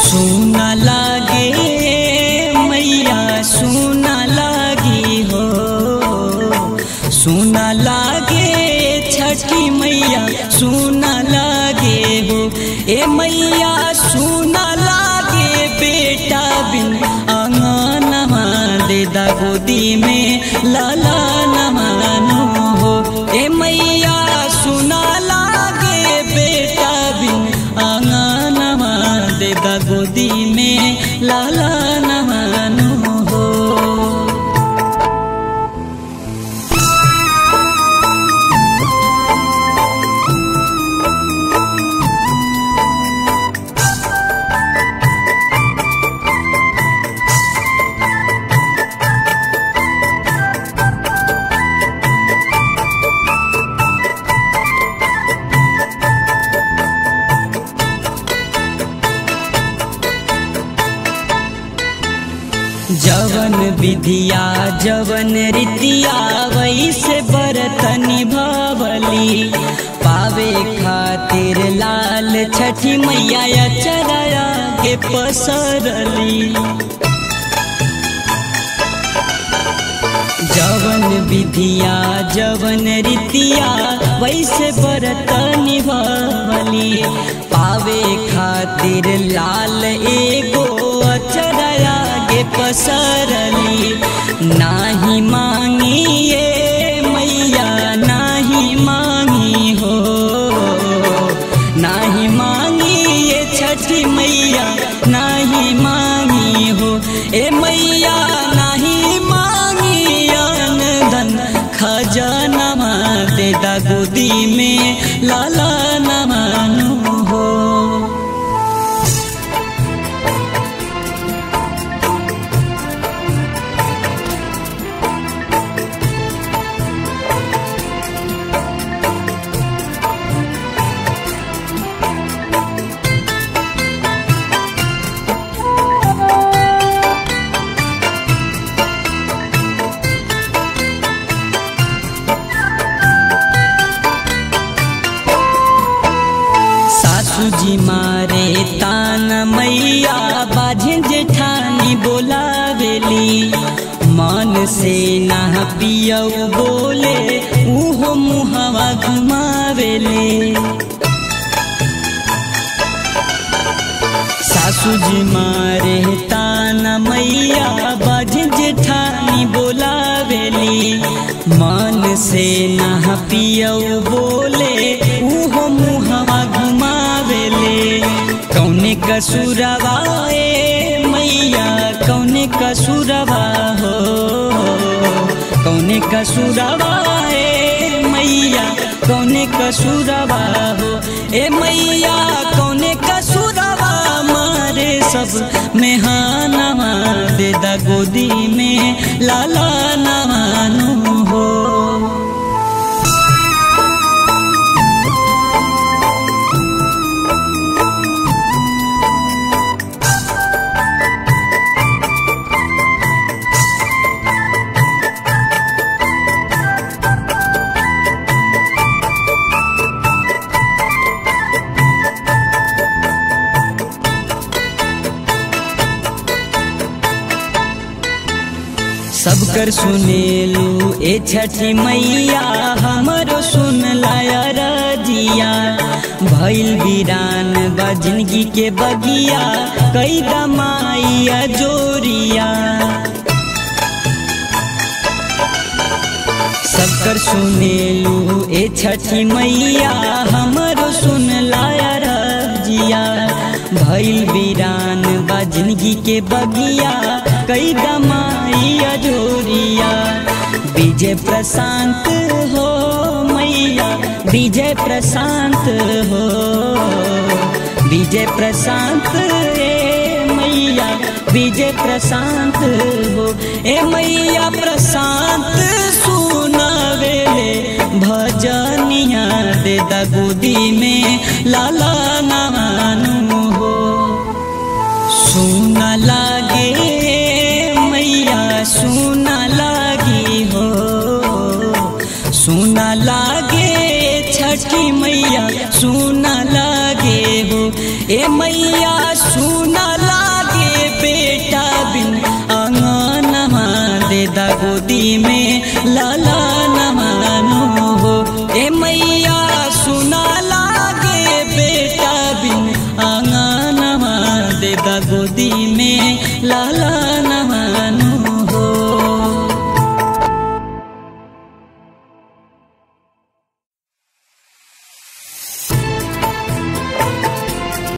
सुना लागे मैया सुना लागी हो सुना लागे छठी मैया सुना लागे हो ए मैया सुना लागे बेटा बिन आंगनमा दे दा गोदी में लाला नमानो हो ए मैया सुना लागे बेटा बिन आंगनमा दे दा गोदी में लाला नमानो हो जवन विधिया जवन रीतिया वैसे बरत निभावली पावे खातिर लाल छठी मैया चराया के पसरली जवन विधिया जवन रीतिया वैसे बरत निभावली पावे खातिर लाल एगो अचरया गे पसरली नाही मांगी ये मैया नाही मांगी हो नाही मांगी ये छठी मैया नाही मांगी हो ए मैया नाही मांगी अन धन खजानमा दे दा गोदी में लाला नमानो हो सासू जी मारे तान मैया बाझे जेठानी बोलावेली मन से ना पियऊ बोले उहो मुहवा घुमावेले सासू जी मारे तान मैया बाझे जेठानी बोलावेली मन से ना पियऊ बोले उहो मुहवा घुमावेले कौने कसुरवा ए मैया कौने कसुरवा हो कौने कसुरवा ए मैया कौने कसुरवा हो ए मैया कौने कसुरवा मारे सब मेहानवा दे दा गोदी में लाला नवानो हो सब कर सुनेलू ए छठी मैया हमरो सुन लाया रजिया भइल वीरान बा जिंदगी के बगिया कई दमाइया जोरिया सब कर सुनेलू ए छठी मैया हमरो सुन लाया रजिया भइल वीरान बा जिंदगी के बगिया कई दमाइया जोरिया विजय प्रशांत हो मैया विजय प्रशांत हो विजय प्रशांत ए मैया विजय प्रशांत हो ए मैया प्रशांत सुनावेले भजनिया दे दा गोदी में लाला नवानु हो सुना लागे मैया सुना लागी हो सुना लागे छठी मैया सुना लागे हो ए मैया सुना लागे बेटा बिन अंगनमा दे दा गोदी में लाला नमानो हो ए मैया सुना लागे बेटा बिन अंगनमा दे दा गोदी में लाला